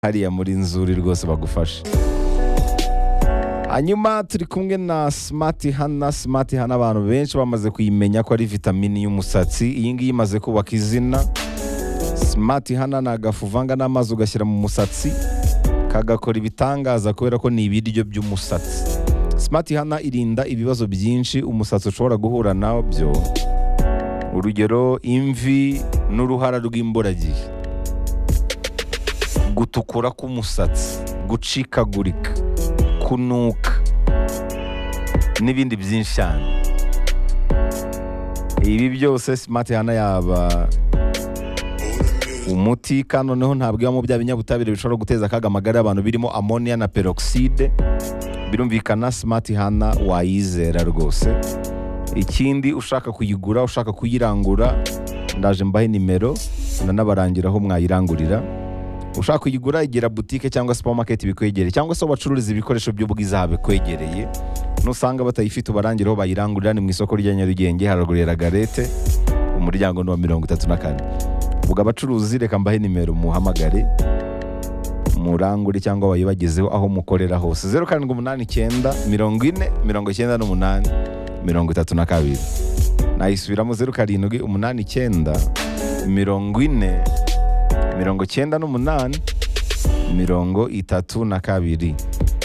hariya muri nzuri rwose bagufashe hanyuma turi kumwe na simati hana simati hana abantu benshi bamaze kuyimenya ko ari vitamini y'umusatsi iyi ngiyi imaze kubaka izina simati hana ni agafu uvanga n'amazi ugashyira mu musatsi kagakora ibitangaza kubera ko ni ibiryo by'umusatsi simati hana irinda ibibazo byinshi umusatsi ushobora guhura nabyo urugero imvi n'uruhara rw'imburagihe gutukura k'umusatsi gucikagurika kunuka n'ibindi byinshi cyane ibi byose simati hana yaba umuti kandi noneho ntabwo ibamo bya binyabutabire bishobora guteza akaga amagara y'abantu birimo amoniya na peroxide birumvikana simati hana wayizera rwose ikindi ushaka kuyigura ushaka kuyirangura ndaje mbahe nimero nanabarangira aho mwayirangurira ushaka kuyigura igera butike cyangwa supamaketi bikwegereye cyangwa se bacururiza ibikoresho by'ubwiza bikwegereye nusanga batayifite ubarangire aho bayirangurira ni mu isoko rya nyarugenge haragurira garete umuryango ni wa mirongo itatu na kane ubwo abacuruzi reka mbahe nimero muhamagare murangure cyangwa bayibagezeho aho mukorera hose zeru karindwi umunani icyenda mirongo ine mirongo icyenda n'umunani mirongo itatu na kabiri nayisubiramo zeru karindwi umunani icyenda mirongo ine mirongo icyenda n'umunani mirongo itatu na kabiri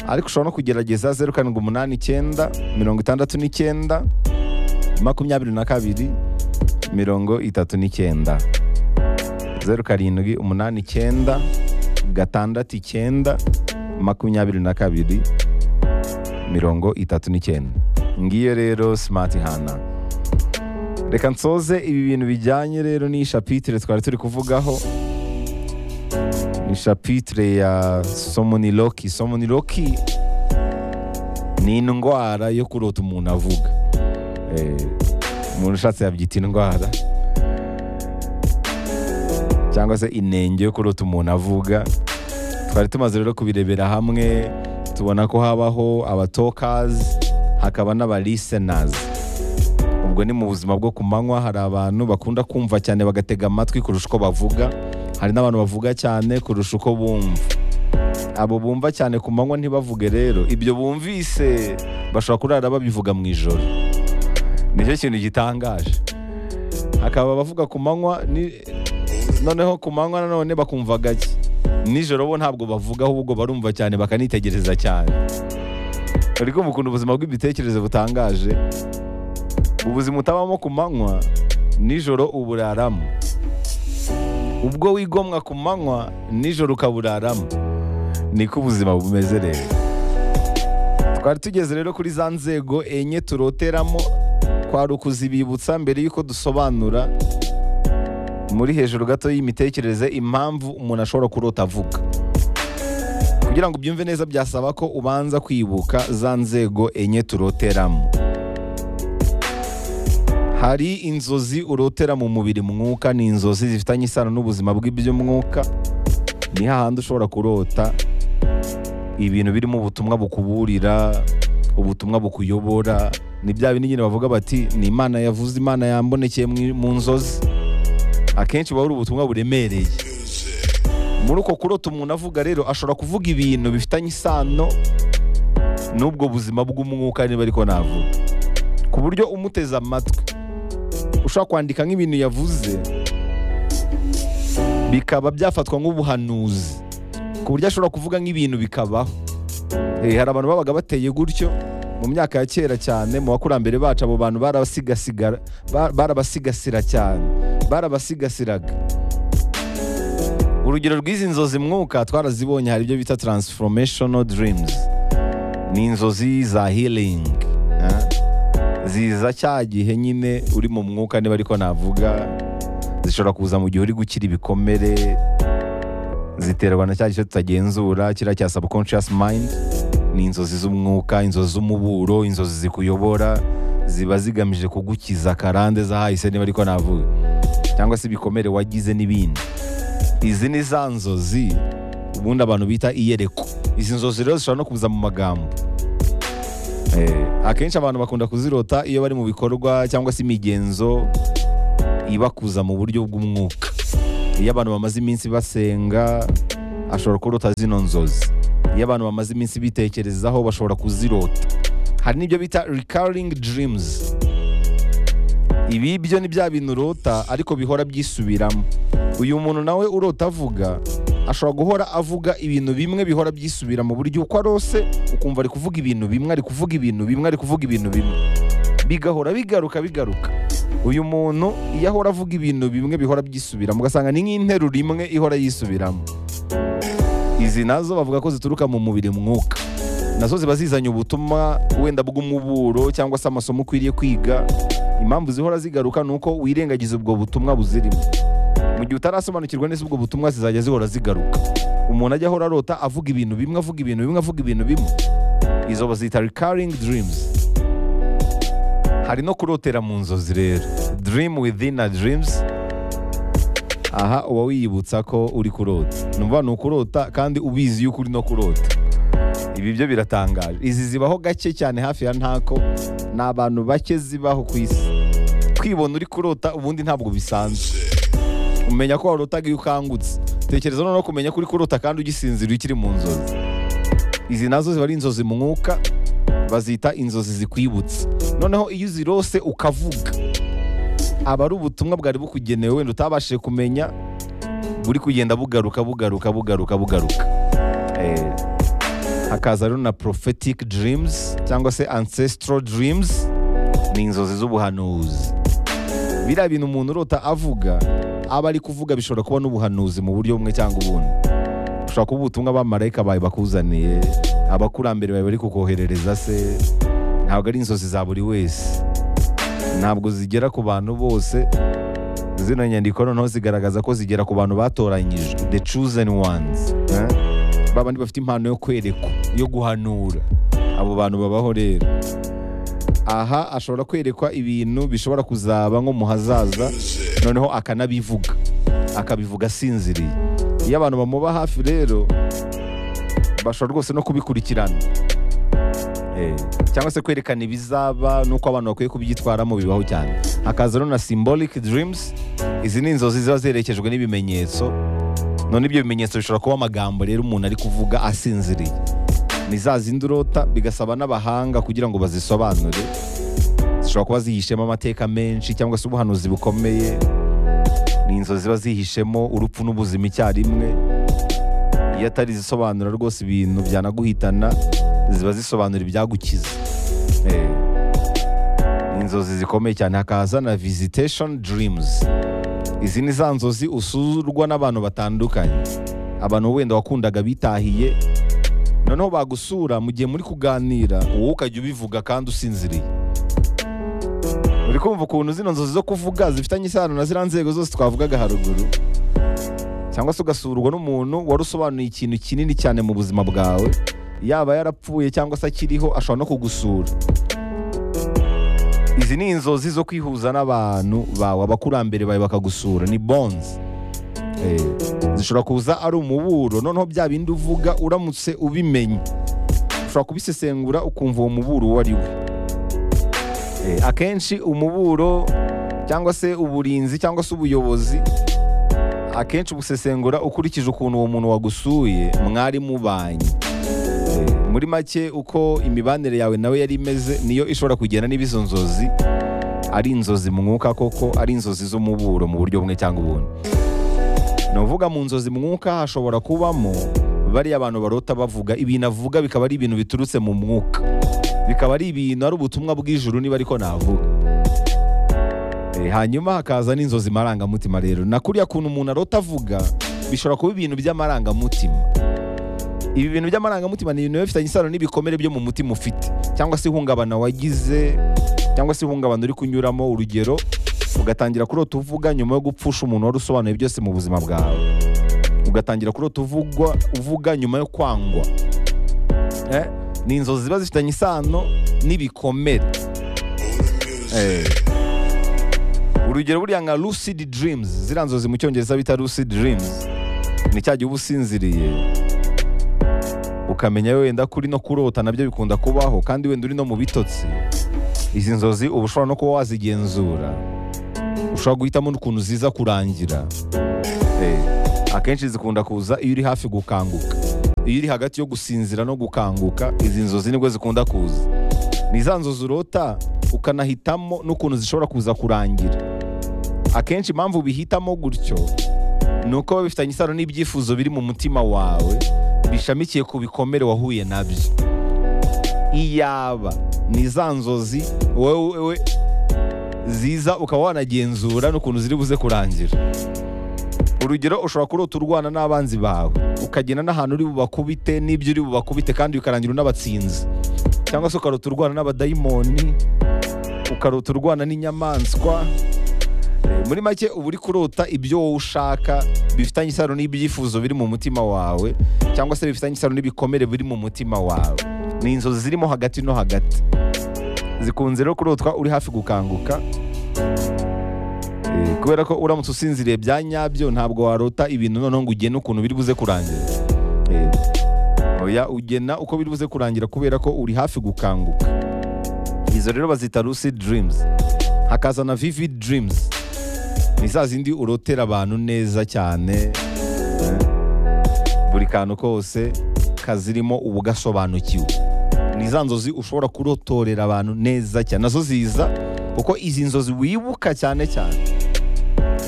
ariko ushobora no kugerageza zeru karindwi umunani icyenda mirongo itandatu n'icyenda makumyabiri na kabiri mirongo itatu n'icyenda zeru karindwi umunani icyenda gatandatu icyenda makumyabiri na kabiri mirongo itatu n'icyenda ngiyo rero simati hana reka nsoze ibi bintu bijyanye rero n'iyi shapitire twari turi kuvugaho ni shapitire ya somoniloki somoniloki ni indwara yo kurota umuntu avuga Eh, umuntu ushatse yabyita indwara cyangwa se inenge yo kurota umuntu avuga twari tumaze rero kubirebera hamwe tubona ko habaho abatokazi hakaba n'abarisenazi ubwo ni mu buzima bwo ku manywa hari abantu bakunda kumva cyane bagatega amatwi kurusha uko bavuga hari n'abantu bavuga cyane kurusha uko bumva abo bumva cyane ku manywa ntibavuge rero ibyo bumvise bashobora kurara babivuga mu ijoro nicyo kintu gitangaje hakaba abavuga ku manywa ni- noneho ku manywa nanone bakumva gake nijoro bo ntabwo bavuga ahubwo barumva cyane bakanitegereza cyane uri kumva ukuntu ubuzima bw'imitekerereze butangaje ubuzima utabamo ku manywa nijoro uburaramo ubwo wigomwa ku manywa nijoro ukaburaramo niko ubuzima bumeze rero twari tugeze rero kuri za nzego enye turoteramo kwari ukuzibibutsa mbere y'uko dusobanura muri hejuru gato y'imitekerereze impamvu umuntu ashobora kurota avuga kugira ngo ubyumve neza byasaba ko ubanza kwibuka za nzego enye turoteramo hari inzozi urotera mu mubiri mwuka ni inzozi zifitanye isano n'ubuzima bw'iby'umwuka ni hahandi ushobora kurota ibintu birimo ubutumwa bukuburira ubutumwa bukuyobora ni bya bindi nyine bavuga bati ni imana yavuze imana yambonekeye mu- mu nzozi akenshi buba ari ubutumwa buremereye muri uko kurota umuntu avuga rero ashobora kuvuga ibintu bifitanye isano n'ubwo buzima bw'umwuka niba ariko navuga ku buryo umuteze amatwi ushobora kwandika nk'ibintu yavuze bikaba byafatwa nk'ubuhanuzi ku buryo ashobora kuvuga nk'ibintu bikabaho Eh, hari abantu babaga bateye gutyo mu myaka ya kera cyane mu bakurambere bacu abo bantu barabasigasigara- ba- barabasigasira cyane barabasigasiraga urugero rw'izi nzozi mwuka twarazibonye hari ibyo bita transformational dreams ni inzozi za healing eh? ziza cya gihe nyine uri mu mwuka niba ariko navuga zishobora kuza mu gihe uri gukira ibikomere ziterwa na cya gice tutagenzura kiriya cya subconscious mind ni inzozi z'umwuka inzozi z'umuburo inzozi zikuyobora ziba zigamije kugukiza karande z'ahahise niba ariko navuga cyangwa se ibikomere wagize n'ibindi izi ni za nzozi ubundi abantu bita iyerekwa izi nzozi rero zishobora no kuza mu magambo Eh, akenshi abantu bakunda kuzirota iyo bari mu bikorwa cyangwa se imigenzo ibakuza mu buryo bw'umwuka iyo abantu bamaze iminsi basenga ashobora kurota zino nzozi iyo abantu bamaze iminsi bitekerezaho bashobora kuzirota hari n'ibyo bita recurring dreams ibi byo ni bya bintu urota ariko bihora byisubiramo uyu muntu nawe urota avuga ashobora guhora avuga ibintu bimwe bihora byisubira mu buryo uko arose ukumva ari kuvuga ibintu bimwe ari kuvuga ibintu bimwe ari kuvuga ibintu bimwe bigahora bigaruka bigaruka uyu muntu iyo ahora avuga ibintu bimwe bihora byisubiramo ugasanga ni nk'interuro imwe ihora yisubiramo izi nazo bavuga ko zituruka mu mubiri mwuka nazo ziba zizanye ubutumwa wenda bw'umuburo cyangwa se amasomo ukwiriye kwiga impamvu zihora zigaruka ni uko wirengagiza ubwo butumwa buzirimo mu gihe utarasobanukirwa neza ubwo butumwa zizajya zihora zigaruka umuntu ajya ahora arota avuga ibintu bimwe avuga ibintu bimwe avuga ibintu bimwe izo bazita recurring dreams hari no kurotera mu nzozi rero dream within a dreams aha uba wiyibutsa ko uri kurota numva ni ukurota kandi ubizi yuko uri no kurota ibi byo biratangaje izi zibaho gake cyane hafi ya ntako ni abantu bake zibaho ku isi kwibona uri kurota ubundi ntabwo bisanzwe umenya ko warotaga iyo ukangutse tekereza noneho kumenya ko uri kurota kandi ugisinzira iyo ukiri mu nzozi izi nazo ziba ari inzozi mu mwuka bazita inzozi zikwibutsa noneho iyo uzirose ukavuga aba ari ubutumwa bwari bukugenewe wenda utabashije kumenya buri kugenda bugaruka bugaruka bugaruka bugaruka Eh, hakaza rero na prophetic dreams cyangwa se ancestral dreams ni inzozi z'ubuhanuzi biriya bintu umuntu urota avuga aba ari kuvuga bishobora kuba n'ubuhanuzi mu buryo bumwe cyangwa ubundi ushobora kuba ubutumwa abamarayika bawe bakuzaniye abakurambere bawe bari kukoherereza se ntabwo ari inzozi za buri wese ntabwo zigera ku bantu bose zino nyandiko noneho zigaragaza ko zigera ku bantu batoranyijwe the chosen ones eh? babandi bafite impano yo kwerekwa yo guhanura abo bantu babaho rero aha ashobora kwerekwa ibintu bishobora kuzaba nko mu hazaza noneho akanabivuga akabivuga asinziriye iyo abantu bamuba hafi rero bashobora rwose no kubikurikirana Eh, cyangwa se kwerekana ibizaba n'uko abantu bakwiye kubyitwaramo bibaho cyane hakaza rero na symbolic dreams izi ni inzozi ziba zerekejwe n'ibimenyetso none ibyo bimenyetso bishobora kuba amagambo rero umuntu ari kuvuga asinziriye ni za zindi urota bigasaba n'abahanga kugira ngo bazisobanure zishobora kuba zihishemo amateka menshi cyangwa se ubuhanuzi bukomeye ni inzozi ziba zihishemo urupfu n'ubuzima icyarimwe iyo atari zisobanura rwose ibintu byanaguhitana ziba zisobanura ibyagukiza Eh, ni inzozi zikomeye cyane hakaza na visitation dreams izi ni za nzozi usurwa n'abantu batandukanye abantu wenda wakundaga bitahiye noneho bagusura mu gihe muri kuganira wowe ukajya ubivuga kandi usinziriye uri kumva ukuntu zino nzozi zo kuvuga zifitanye isano na ziriya nzego zose twavugaga haruguru cyangwa se ugasurwa n'umuntu wari usobanuye ikintu kinini cyane mu buzima bwawe yaba yarapfuye cyangwa se akiriho ashobora no kugusura izi ni inzozi zo kwihuza n'abantu bawe abakurambere bawe bakagusura ni bonds Eh, zishobora kuza ari umuburo noneho bya bindi uvuga uramutse ubimenye ushobora kubisesengura ukumva uwo muburo uwo ari we Eh, akenshi umuburo cyangwa se uburinzi cyangwa se ubuyobozi akenshi ubusesengura ukurikije ukuntu uwo muntu wagusuye mwari mubanye muri make uko imibanire yawe nawe yari imeze niyo ishobora kugenda niba izo nzozi ari inzozi mu mwuka koko ari inzozi z'umuburo mu buryo bumwe cyangwa ubundi ni ukuvuga mu nzozi mu mwuka hashobora kubamo bariya abantu barota bavuga ibintu avuga bikaba ari ibintu biturutse mu mwuka bikaba ari ibintu ari ubutumwa bw'ijuru niba ariko navuga Eh, hanyuma hakaza n'inzozi marangamutima rero na kuriya kuntu umuntu arota avuga bishobora kuba ibintu by'amarangamutima ibi bintu by'amarangamutima ni ibintu biba bifitanye isano n'ibikomere byo mu mutima ufite cyangwa se ihungabana wagize cyangwa se ihungabana uri kunyuramo urugero ugatangira kurota uvuga nyuma yo gupfusha umuntu wari usobanuye byose mu buzima bwawe ugatangira kurota uvugwa uvuga nyuma yo kwangwa Eh, ni inzozi ziba zifitanye isano n'ibikomere Eh. urugero buriya nka lucid dreams ziriya nzozi mu cyongereza bita lucid dreams ni cya gihe uba usinziriye ukamenya wenda ko uri no kurota nabyo bikunda kubaho kandi wenda uri no mu bitotsi izi nzozi uba ushobora no kuba wazigenzura ushobora guhitamo n'ukuntu ziza kurangira Eh, akenshi zikunda kuza iyo uri hafi gukanguka iyo uri hagati yo gusinzira no gukanguka izi nzozi nibwo zikunda kuza ni za nzozi urota ukanahitamo n'ukuntu zishobora kuza kurangira akenshi impamvu ubihitamo gutyo ni uko biba bifitanye isano n'ibyifuzo biri mu mutima wawe bishamikiye ku bikomere wahuye nabyo iyaba ni za nzozi wowe ziza ukaba wanagenzura n'ukuntu ziri buze kurangira urugero ushobora kurota urwana n'abanzi bawe ukagenda n'ahantu uri bubakubite n'ibyo uri bubakubite kandi bikarangira unabatsinze cyangwa se ukarota urwana n'abadayimoni ukarota urwana n'inyamaswa Eh, muri make uba uri kurota ibyo wowe ushaka bifitanye isano n'ibyifuzo biri mu mutima wawe cyangwa se bifitanye isano n'ibikomere biri mu mutima wawe ni inzozi zirimo hagati no hagati zikunze rero kurotwa uri hafi gukanguka Eh, kubera ko uramutse usinziriye bya nyabyo ntabwo warota ibintu noneho ngo ugene ukuntu biri buze kurangira Eh, oya ugena uko biri buze kurangira kubera ko uri hafi gukanguka izo rero bazita lucid dreams hakaza na vivid dreams ni za zindi urotera abantu neza cyane eh, buri kantu kose kazirimo uba ugasobanukiwe ni za nzozi ushobora kurotorera abantu neza cyane nazo ziza kuko izi nzozi wibuka cyane cyane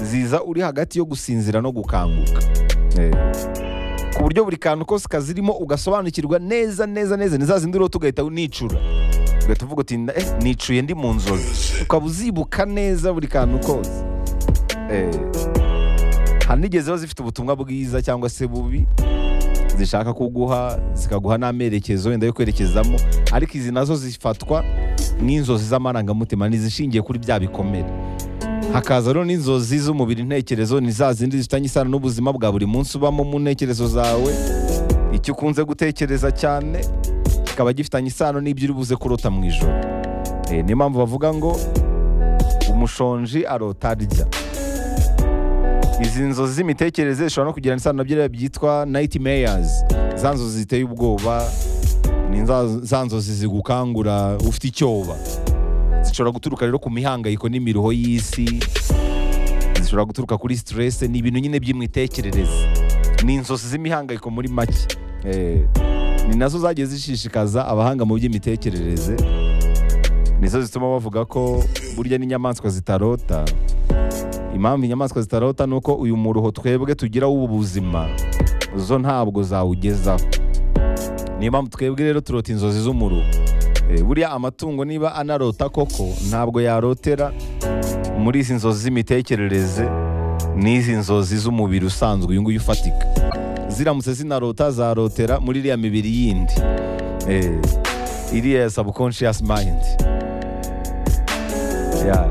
ziza uri hagati yo gusinzira no gukanguka Eh, ku buryo buri kantu kose kazirimo ugasobanukirwa neza neza neza ni za zindi urota ugahita unicura ugahita uvuga uti "Eh, nicuye ndi mu nzozi ukaba uzibuka neza buri kantu kose Eh, hari n'igeze ziba zifite ubutumwa bwiza cyangwa se bubi zishaka kuguha zikaguha n'amerekezo wenda yo kwerekezamo ariko izi nazo zifatwa nk'inzozi z'amarangamutima ntizishingiye kuri bya bikomere hakaza rero n'inzozi z'umubiri intekerezo ni za zindi zifitanye isano n'ubuzima bwa buri munsi ubamo mu ntekerezo zawe icyo ukunze gutekereza cyane kikaba gifitanye isano n'ibyo uri buze kurota mu ijoro Eh, niyo mpamvu bavuga ngo umushonji arota arya izi nzozi z'imitekerereze zishobora no kugirana isano na biriya byitwa nayiti meyazi za nzozi ziteye ubwoba ni za- za nzozi zigukangura ufite icyoba zishobora guturuka rero ku mihangayiko n'imiruho y'isi zishobora guturuka kuri siterese ni ibintu nyine by'imitekerereze ni inzozi z'imihangayiko muri make Eh, ni nazo zagiye zishishikaza abahanga mu by'imitekerereze nizo zituma bavuga ko burya n'inyamaswa zitarota impamvu inyamaswa zitarota ni uko uyu muruho twebwe tugira w'ubu buzima zo ntabwo zawugezaho niyo mpamvu twebwe rero turota inzozi z'umuruho Eh, buriya amatungo niba anarota koko ntabwo yarotera muri izi nzozi z'imitekerereze n'izi nzozi z'umubiri usanzwe uyu nguyu ufatika ziramutse zinarota zarotera muri iriya mibiri yindi Eh, iriya ya subconscious mind Yeah.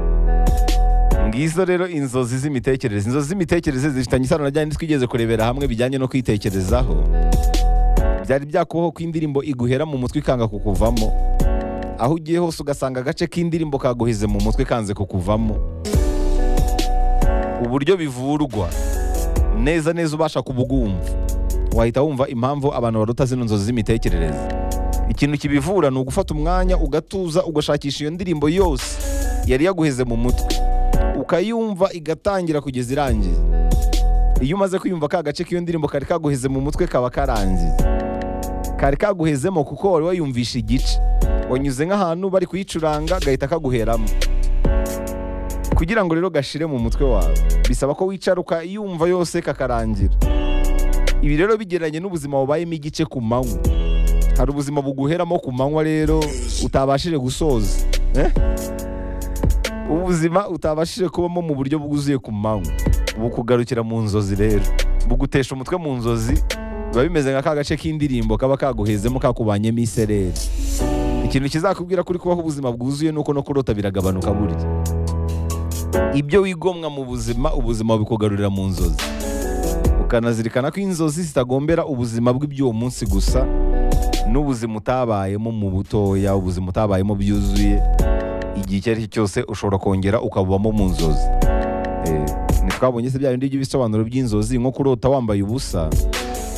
Ngizo rero inzozi z'imitekerereze. Inzozi z'imitekerereze zifitanye isano na byandi twigeze kurebera hamwe bijyanye no kwitekerezaho. Byari byakubaho ko indirimbo iguhera mu mutwe ikanga kukuvamo. Aho ugiye hose ugasanga agace k'indirimbo kaguhize mu mutwe kanze kukuvamo. Uburyo bivurwa neza neza ubasha kubugumva. Wahita wumva impamvu abantu barota zino nzozi z'imitekerereze. Ikintu kibivura ni ugufata umwanya ugatuza ugashakisha iyo ndirimbo yose yari yaguheze mu mutwe ukayumva igatangira kugeza irangiye iyo umaze kwiyumva ka gace k'iyo ndirimbo kari kaguheze mu mutwe kaba karangiye kari kaguhezemo kuko wari wayumvisha igice wanyuze nk'ahantu bari kuyicuranga gahita kaguheramo kugira ngo rero gashire mu mutwe wawe bisaba ko wicara ukayumva yose kakarangira ibi rero bigeranye n'ubuzima bubayemo igice ku manywa hari ubuzima buguheramo ku manywa rero utabashije gusoza eh? ubuzima utabashije kubamo mu buryo bwuzuye ku manywa bukugarukira mu nzozi rero bugutesha umutwe mu nzozi biba bimeze nka ka gace k'indirimbo kaba kaguhezemo kakubanyemo isereri ikintu kizakubwira kuri kubaho ubuzima bwuzuye ni uko no kurota biragabanuka burya ibyo wigomwa mu buzima ubuzima bikugarurira mu nzozi ukanazirikana ko inzozi zitagombera ubuzima bw'iby'uwo munsi gusa n'ubuzima utabayemo mu butoya ubuzima utabayemo byuzuye igihe icyo ari cyo cyose ushobora kongera ukabubamo mu nzozi Eh, ntitwabonye se bya bindi by'ibisobanuro by'inzozi nko kurota wambaye ubusa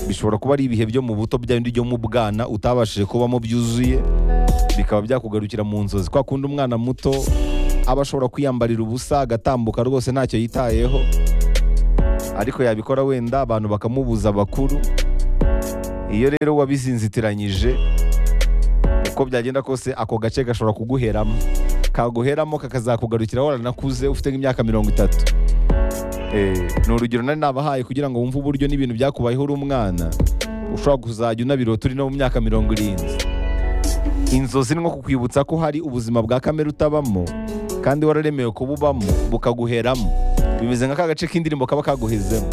bishobora kuba ari ibihe byo mu buto bya bindi byo mu bwana utabashije kubamo byuzuye bikaba byakugarukira mu nzozi kwa kundi umwana muto aba ashobora kwiyambarira ubusa agatambuka rwose ntacyo yitayeho ariko yabikora wenda abantu bakamubuza abakuru iyo rero wabizinzitiranyije uko byagenda kose ako gace gashobora kuguheramo kaguheramo kakazakugarukira waranakuze ufite nk'imyaka mirongo itatu Eh, ni urugero nari nabahaye kugira ngo wumve uburyo n'ibintu byakubayeho uri umwana ushobora kuzajya unabirota uri no mu myaka mirongo irindwi inzozi ni nko kukwibutsa ko hari ubuzima bwa kamere utabamo kandi wararemewe kububamo bukaguheramo bimeze nka ka gace k'indirimbo kaba kaguhezemo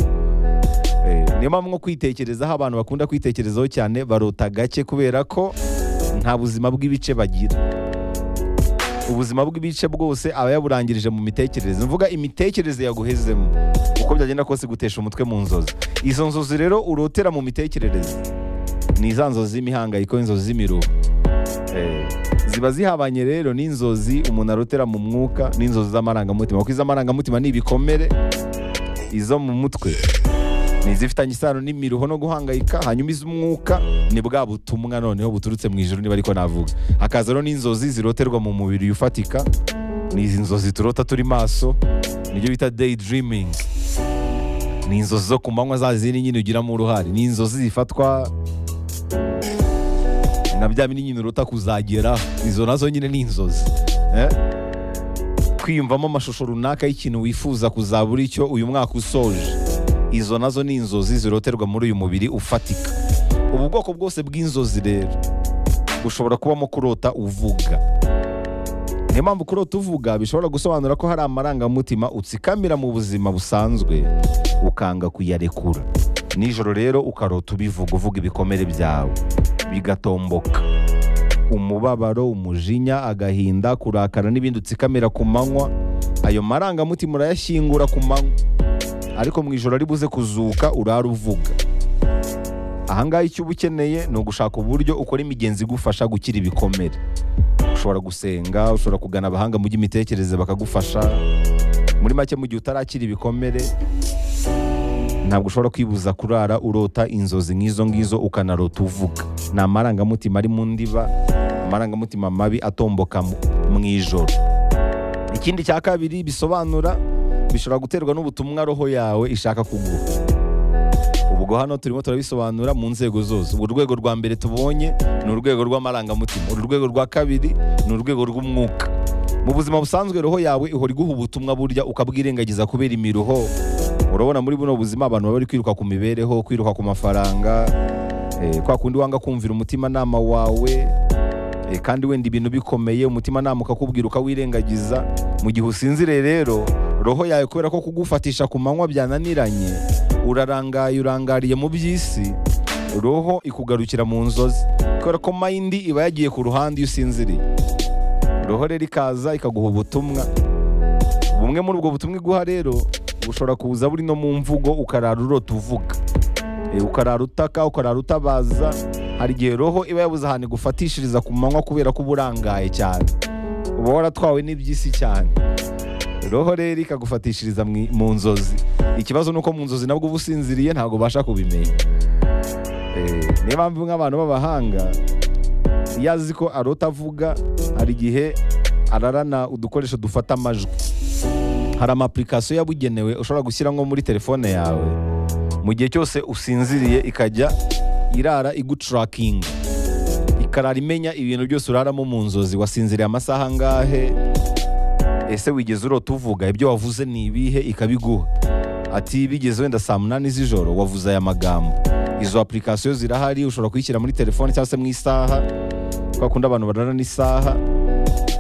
Eh, niyo mpamvu nko kwitekerezaho abantu bakunda kwitekerezaho cyane barota gake kubera ko nta buzima bw'ibice bagira ubuzima bw'ibice bwose aba yaburangirije mu mitekerereze mvuga imitekerereze yaguhezemo uko byagenda kose gutesha umutwe mu nzozi izo nzozi rero urotera mu mitekerereze ni za nzozi z'imihangayiko inzozi z'imiruho Eh, ziba zihabanye rero n'inzozi umuntu arotera mu mwuka n'inzozi z'amarangamutima kuko iz'amarangamutima ni ibikomere izo mu mutwe ni izifitanye isano n'imiruho no guhangayika hanyuma iz'umwuka ni bwa butumwa noneho buturutse mu ijoro niba ariko navuga hakaza rero n'inzozi ziroterwa mu mubiri ufatika ni izi nzozi turota turi maso nibyo bita day dreaming ni inzozi zo ku manywa za zindi nyine ugiramo uruhare ni inzozi zifatwa na bya bindi nyine urota kuzageraho izo nazo nyine ni inzozi eh? kwiyumvamo amashusho runaka y'ikintu wifuza kuzaba uri cyo uyu mwaka usoje izo nazo ni inzozi ziroterwa muri uyu mubiri ufatika ubu bwoko bwose bw'inzozi rero bushobora kubamo kurota uvuga niyo mpamvu kurota uvuga bishobora gusobanura ko hari amarangamutima utsikamira mu buzima busanzwe ukanga kuyarekura nijoro rero ukarota ubivuga uvuga ibikomere byawe bigatomboka umubabaro umujinya agahinda kurakara n'ibindi utsikamira ku manywa ayo marangamutima urayashyingura ku manywa ariko mu ijoro ari buze kuzuka urara uvuga ahangaha icyo uba ukeneye ni ugushaka uburyo ukora imigenzi igufasha gukira ibikomere ushobora gusenga ushobora kugana abahanga mu by'imitekerereze bakagufasha muri make mu gihe utarakira ibikomere ntabwo ushobora kwibuza kurara urota inzozi nk'izo ngizo ukanarota uvuga ni amarangamutima ari mu ndiba amarangamutima mabi atomboka mu- mu ijoro ikindi cya kabiri bisobanura bishobora guterwa n'ubutumwa roho yawe ishaka kuguha ubwo hano turimo turabisobanura mu nzego zose uru rwego rwa mbere tubonye ni urwego rw'amarangamutima uru rwego rwa kabiri ni urwego rw'umwuka mu buzima busanzwe roho yawe ihora iguha ubutumwa burya ukabwirengagiza kubera imiruho urabona muri buno buzima abantu baba bari kwiruka ku mibereho kwiruka ku mafaranga eh, kwa kundi wanga kumvira umutimanama wawe Eh, kandi wenda ibintu bikomeye umutimanama ukakubwira ukawirengagiza mu gihe usinziriye rero roho yawe kubera ko kugufatisha ku manywa byananiranye urarangaye urangariye mu by'isi roho ikugarukira mu nzozi kubera ko mayindi iba yagiye ku ruhande iyo usinziriye roho rero ikaza ikaguha ubutumwa bumwe muri ubwo butumwa iguha rero bushobora kuza buri no mu mvugo ukarara urota uvuga Eh, ukarara utaka ukarara utabaza hari igihe roho iba yabuze ahantu igufatishiriza ku manywa kubera ko uba urangaye cyane uba waratwawe n'iby'isi cyane roho rero ikagufatishiriza mu- mu nzozi ikibazo ni uko mu nzozi nabwo uba usinziriye ntabwo ubasha kubimenya Eh, niyo mpamvu nk'abantu b'abahanga iyo azi ko arota avuga hari igihe ararana udukoresho dufata amajwi hari amapulikasiyo yabugenewe ushobora gushyira nko muri telefone yawe mu gihe cyose usinziriye ikajya irara iguturakinga ikarara imenya ibintu byose uraramo mu nzozi wasinziriye amasaha angahe ese wigeze urota uvuga ibyo wavuze ni ibihe ikabiguha ati bigeze wenda saa munani z'ijoro wavuze aya magambo izo apulikasiyo zirahari ushobora kuyishyira muri telefone cyangwa se mu isaha kwa kundi abantu barara n'isaha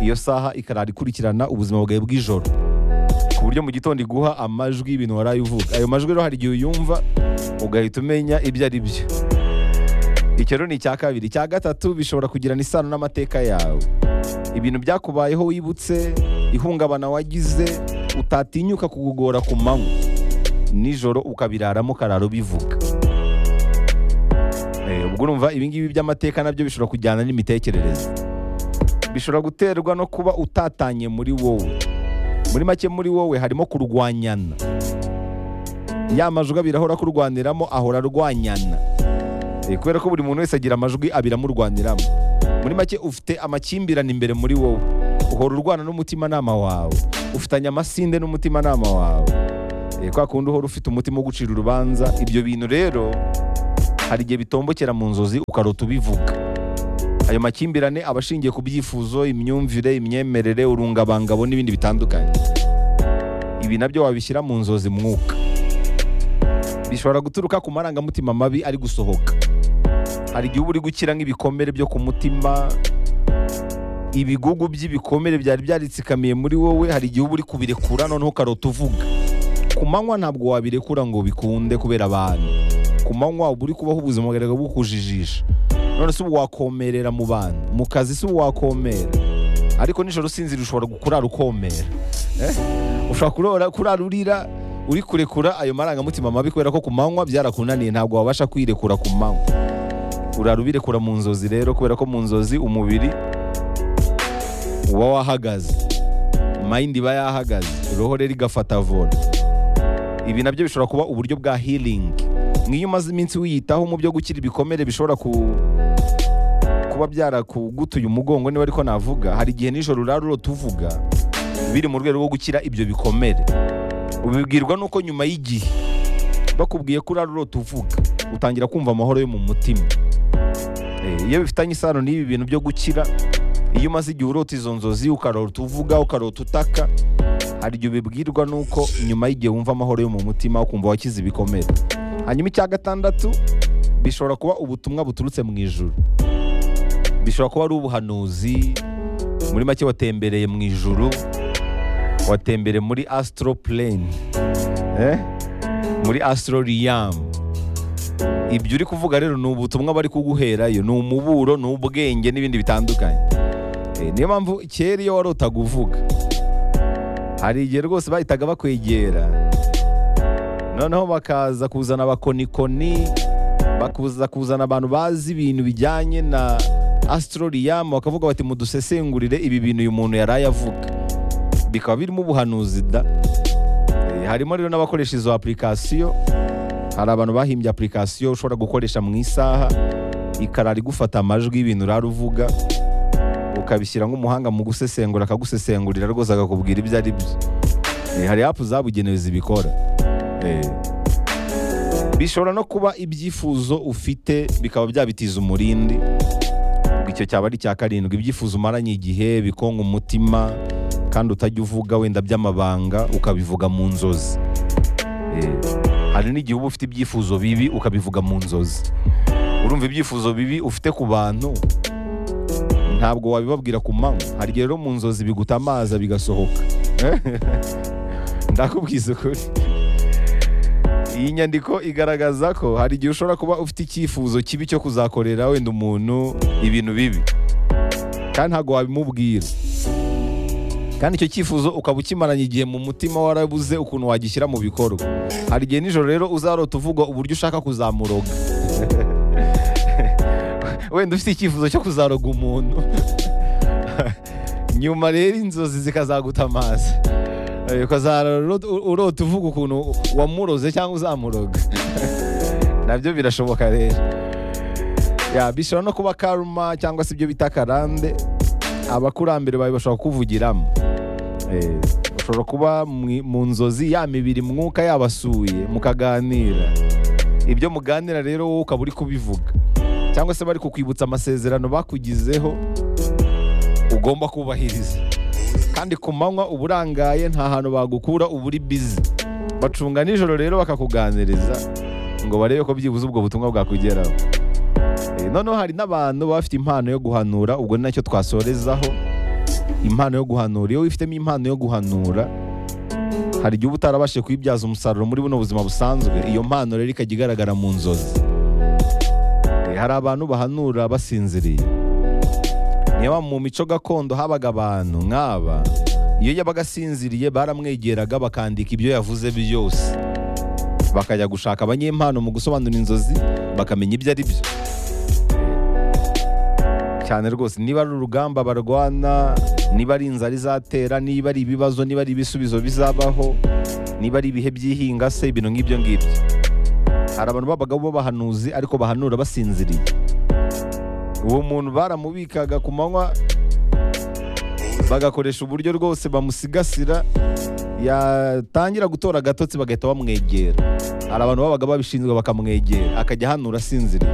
iyo saha ikarara ikurikirana ubuzima bwawe bw'ijoro ku buryo mu gitondo iguha amajwi y'ibintu waraye uvuga ayo majwi rero hari igihe uyumva ugahita umenya ibyo ari byo icyo rero ni icya kabiri icya gatatu bishobora kugirana isano n'amateka yawe ibintu byakubayeho wibutse ihungabana wagize utatinyuka kugugora ku manywa nijoro ukabiraramo ukarara ubivuga Eh, ubwo urumva ibingibi by'amateka nabyo bishobora kujyana n'imitekerereze bishobora guterwa no kuba utatanye muri wowe muri make muri wowe harimo kurwanyana ya majwi abiri ahora kurwaniramo ahora arwanyana Eh, kubera ko buri muntu wese agira amajwi abiri amurwaniramo muri make ufite amakimbirane imbere muri wowe uhora urwana n'umutimanama wawe ufitanye amasinde n'umutimanama wawe Eh, Eh, kwa kundi uhora ufite umutima wo gucira urubanza ibyo bintu rero hari igihe bitombokera mu nzozi ukarota ubivuga ayo makimbirane aba ashingiye ku byifuzo imyumvire imyemerere urungabangabo n'ibindi bitandukanye ibi nabyo wabishyira mu nzozi mwuka bishobora guturuka ku marangamutima mabi ari gusohoka hari igihe uba uri gukira nk'ibikomere byo ku mutima ibigugu by'ibikomere byari byaritsikamiye muri wowe hari igihe uba uri kubirekura noneho ukarota uvuga ku manywa ntabwo wabirekura ngo bikunde kubera abantu ku manywa uba uri kubaho ubuzima bwawe bukujijisha none si ubu wakomerera mu bantu mu kazi si ubu wakomera ariko nijoro usinzira ushobora kurara ukomera Eh? ushobora kurora- kurara urira uri kurekura ayo marangamutima mabi kubera ko ku manywa byarakunaniye ntabwo wabasha kwirekura ku manywa urara ubirekura mu nzozi rero kubera ko mu nzozi umubiri uba wahagaze mayindi iba yahagaze roho rero igafata vola ibi nabyo bishobora kuba uburyo bwa healing nk'iyo umaze iminsi wiyitaho mu byo gukira ibikomere bishobora ku kuba byarakugutuye umugongo niba ariko navuga hari igihe nijoro urara urota uvuga biri mu rwego rwo gukira ibyo bikomere ubibwirwa nuko nyuma y'igihe bakubwiye ko urara urota uvuga utangira kumva amahoro yo mu mutima Eh, iyo bifitanye isano n'ibi bintu byo gukira iyo umaze igihe urota izo nzozi ukarota uvuga ukarota utaka hari igihe ubibwirwa nuko nyuma y'igihe wumva amahoro yo mu mutima ukumva wakize ibikomere hanyuma icya gatandatu bishobora kuba ubutumwa buturutse mu ijuru bishobora kuba ari ubuhanuzi muri make watembereye mu ijuru watembereye muri astro plane eh? muri astro realm ibyo uri kuvuga rero ni ubutumwa bari kuguherayo ni umuburo ni ubwenge n'ibindi bitandukanye Eh, niyo mpamvu kera iyo warotaga uvuga hari igihe rwose bahitaga bakwegera noneho bakaza kuzana abakonikoni bakuza kuzana abantu bazi ibintu bijyanye na astroriam bakavuga bati mudusesengurire ibi bintu uyu muntu yari ayavuga bikaba birimo ubuhanuzi da Eh, harimo rero n'abakoresha izo application hari abantu bahimbye application ushobora gukoresha mu isaha ikarara igufata amajwi y'ibintu urara uvuga ukabishyira nk'umuhanga mu gusesengura akagusesengurira rwose akakubwira ibyo ari byo Eh, hari apu zabugenewe zibikora Eh. bishobora no kuba ibyifuzo ufite bikaba byabitiza umurindi ubwo icyo cyaba ari icya karindwi ibyifuzo umaranye igihe bikonka umutima kandi utajya uvuga wenda by'amabanga ukabivuga mu nzozi Eh, hari n'igihe uba ufite ibyifuzo bibi ukabivuga mu nzozi urumva ibyifuzo bibi ufite ku bantu ntabwo wabibabwira ku manywa hari igihe rero mu nzozi biguta amazi bigasohoka ndakubwiza ukuri iyi nyandiko igaragaza ko hari igihe ushobora kuba ufite icyifuzo kibi cyo kuzakorera wenda umuntu ibintu bibi kandi ntabwo wabimubwira kandi icyo cyifuzo ukaba ukimaranye igihe mu mutima warabuze ukuntu wagishyira mu bikorwa hari igihe nijoro rero uzarota uvuga uburyo ushaka kuzamuroga wenda ufite icyifuzo cyo kuzaroga umuntu nyuma rero inzozi zikazaguta amazi Eh, ukazarara urota- urota uvuga ukuntu wamuroze cyangwa uzamuroga nabyo birashoboka rero Ya, bishobora no kuba karuma cyangwa se ibyo bita karande abakurambere bawe bashobora kuvugiramo Eh, ushobora kuba mwi- mu nzozi ya mibiri mwuka yabasuye mukaganira ibyo muganira rero wowe ukaba uri kubivuga cyangwa se bari kukwibutsa amasezerano bakugizeho ugomba kubahiriza kandi ku manywa uba urangaye nta hantu bagukura uba uri bizi bacunga nijoro rero bakakuganiriza ngo barebe ko byibuze ubwo butumwa bwakugeraho Eh, noneho hari n'abantu baba bafite impano yo guhanura ubwo ni nacyo twasorezaho impano yo guhanura iyo wifitemo impano yo guhanura hari igihe uba utarabashije kuyibyaza umusaruro muri buno buzima busanzwe iyo mpano rero ikajya igaragara mu nzozi Eh, hari abantu bahanura basinziriye niba mu mico gakondo habaga abantu nk'aba iyo yabaga asinziriye baramwegeraga bakandika ibyo yavuze byose bakajya gushaka abanyempano mu gusobanura inzozi bakamenya ibyo ari byo cyane rwose niba ari urugamba barwana niba ari inzara izatera niba ari ibibazo niba ari ibisubizo bizabaho niba ari ibihe by'ihinga se ibintu nk'ibyo ngibyo hari abantu babaga bo bahanuzi ariko bahanura basinziriye uwo muntu baramubikaga ku manywa bagakoresha uburyo rwose bamusigasira yatangira gutora agatotsi bagahita bamwegera hari abantu babaga babishinzwe bakamwegera akajya ahanura asinziriye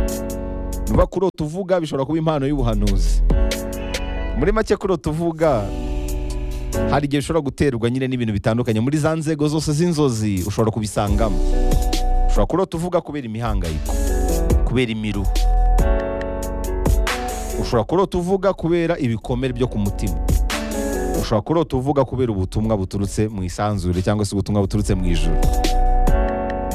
niba kurota uvuga bishobora kuba impano y'ubuhanuzi muri make kurota uvuga hari igihe ushobora guterwa nyine n'ibintu bitandukanye muri za nzego zose z'inzozi ushobora kubisangamo ushobora kurota uvuga kubera imihangayiko kubera imiruho ushobora kurota uvuga kubera ibikomere byo ku mutima ushobora kurota uvuga kubera ubutumwa buturutse mu isanzure cyangwa se ubutumwa buturutse mu ijoro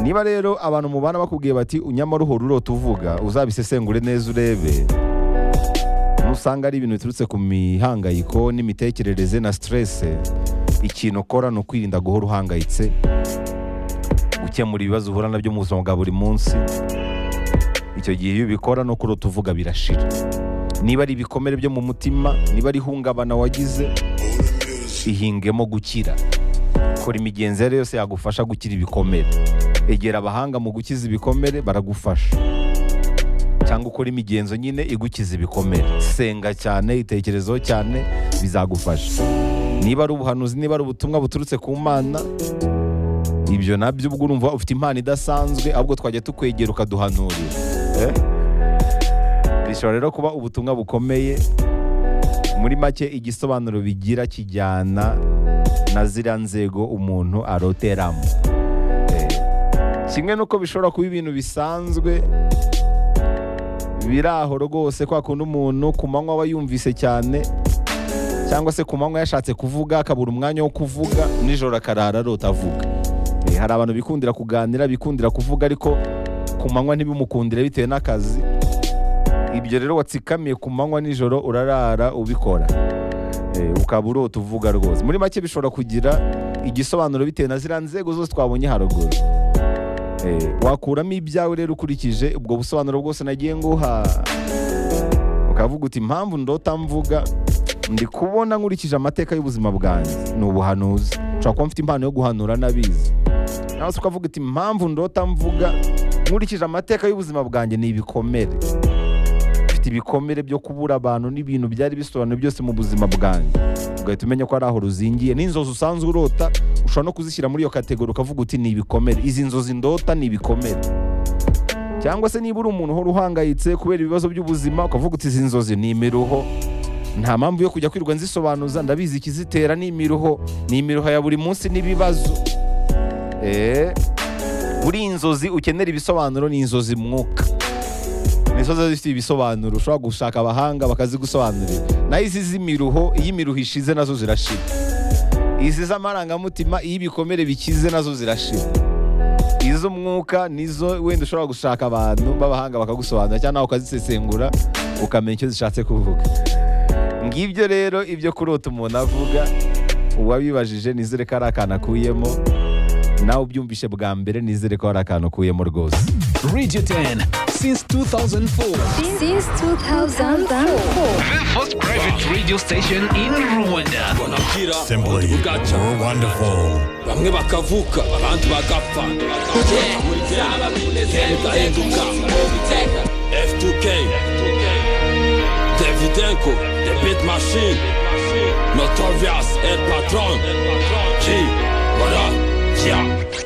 niba rero abantu mubana bakubwiye bati unyamara uhora urota uvuga uzabisesengure neza urebe usanga ari ibintu biturutse ku mihangayiko n'imitekerereze na siterese ikintu ukora ni ukwirinda guhora uhangayitse gukemura ibibazo uhura nabyo mu buzima bwa buri munsi icyo gihe iyo ubikora no kurota uvuga birashira niba ari ibikomere byo mu mutima niba ari ihungabana wagize ihingemo gukira kora imigenzo iyo ari yo yose yagufasha gukira ibikomere egera abahanga mu gukiza ibikomere baragufasha cyangwa ukora imigenzo nyine igukiza ibikomere senga cyane itekerezeho cyane bizagufasha niba ari ubuhanuzi niba ari ubutumwa buturutse ku mana ibyo nabyo ubwo urumva ufite impano idasanzwe ahubwo twajya tukwegera ukaduhanurira Eh? bishobora rero kuba ubutumwa bukomeye muri make igisobanuro bigira kijyana na ziriya nzego umuntu aroteramo Eh, kimwe n'uko bishobora kuba ibintu bisanzwe biri aho rwose kwa kundi umuntu ku manywa aba yumvise cyane cyangwa se ku manywa yashatse kuvuga akabura umwanya wo kuvuga nijoro akarara arota avuga Eh, hari abantu bikundira kuganira bikundira kuvuga ariko ku manywa ntibimukundire bitewe n'akazi ibyo rero watsikamiye ku manywa nijoro urarara ubikora Eh, ukaba urota uvuga rwose muri make bishobora kugira igisobanuro bitewe na ziriya nzego zose twabonye haruguru Eh, wakuramo ibyawe rero ukurikije ubwo busobanuro bwose nagiye nguha ukavuga uti impamvu ndota mvuga ndi kubona nkurikije amateka y'ubuzima bwanjye ni ubuhanuzi ushobora kuba mfite impano yo guhanura n'abizi nawe se ukavuga uti impamvu ndota mvuga nkurikije amateka y'ubuzima bwanjye ni ibikomere mfite ibikomere byo kubura abantu n'ibintu byari bisobanuye byose mu buzima bwanjye ugahita umenya ko ari aho ruzingiye n'inzozi usanzwe urota ushobora no kuzishyira muri iyo kategori ukavuga uti ni ibikomere izi nzozi ndota ni ibikomere cyangwa se niba uri umuntu uhora uhangayitse kubera ibibazo by'ubuzima ukavuga uti izi nzozi ni imiruho nta mpamvu yo kujya kwirwa nzisobanuza ndabizi ikizitera ni imiruho ni imiruho ya buri munsi n'ibibazo Eh, buri inzozi ukenera ibisobanuro ni inzozi mwuka ni inzozi zifite ibisobanuro ushobora gushaka abahanga bakazigusobanurira naho izi z'imiruho iyo imiruho ishize nazo zirashira izi z'amarangamutima iyo ibikomere bikize nazo zirashira iz'umwuka nizo wenda ushobora gushaka abantu b'abahanga bakagusobanurira cyangwa nawe ukazisesengura ukamenya icyo zishatse kuvuga ngibyo rero ibyo kurota umuntu avuga uwabibajije nizere ko ari akantu akuyemo nawe ubyumvishe bwa mbere nizere ko hari akantu ukuyemo rwose Radio 10 since 2004. since 2004. The first private radio station in Rwanda. bonakira Simply bugaca we're wonderful. bamwe bakavuka abandi bagapfa bigahinduka f2k davidenko the beat machine notorious el patron g bora yeah.